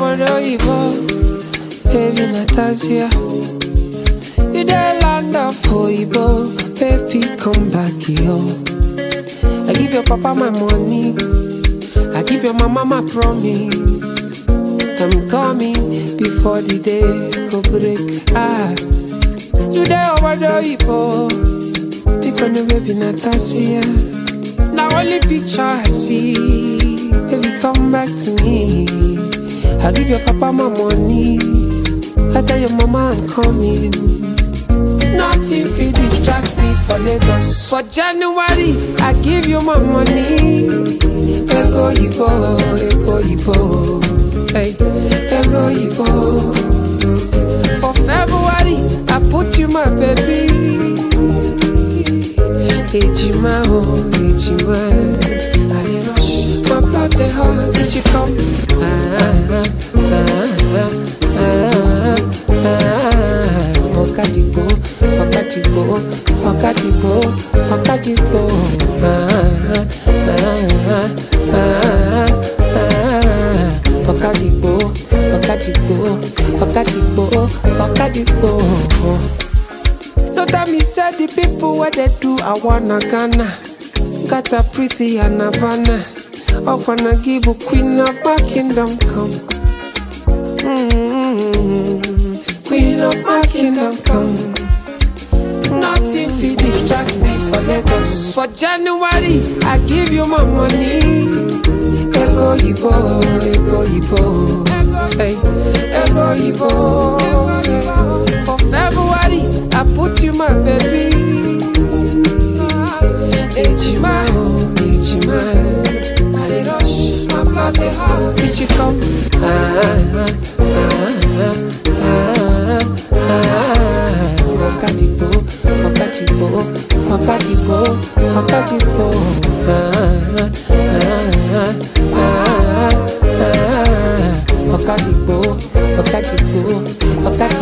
Obodo baby Natasha. You the land of Oibo, baby come back here. I give your papa my money, I give your mama my promise. I'm coming before the day go break. Ah, you there over the pick on the baby Natasha. Now only picture I see, baby come back to me. I give your papa my money, I tell your mama I'm coming. Nothing fit distract me for Lagos. For January, I give you my money. Ego Ibo, Ego Ibo, hey, Ego Ibo. For February, I put you my baby. Ejima, oh, Ejima. I dey rush, my blood dey hot. Did you come? Ah, ah, ah, ah, ah, ah. Ọ̀kadìgbò, ọ̀kadìgbò, ọ̀kadìgbò, ọ̀kadìgbò. Ah, ah, ah, ah, ah. Ọ̀kadìgbò, ọ̀kadìgbò, ọ̀kadìgbò, ọ̀kadìgbò. No tell me say the people where they do I wanna Ghana Got a pretty and Havana I wanna give a queen of my kingdom come mm Queen of my kingdom come Nothing fit distract me for Lagos For January I give you my money Ego Ibo, Ego Ibo Hey, Ego Ibo For February I put you my baby Ejima, oh, Ejima I dey rush, my blood dey hot Did you come? Ah, ah, ah, ah, ah Ọ̀kadìgbò, ọ̀kadìgbò, ọ̀kadìgbò, ọ̀kadìgbò Ah, ah, ah, ah, ah Ọ̀kadìgbò, ọ̀kadìgbò, ọ̀kadìgbò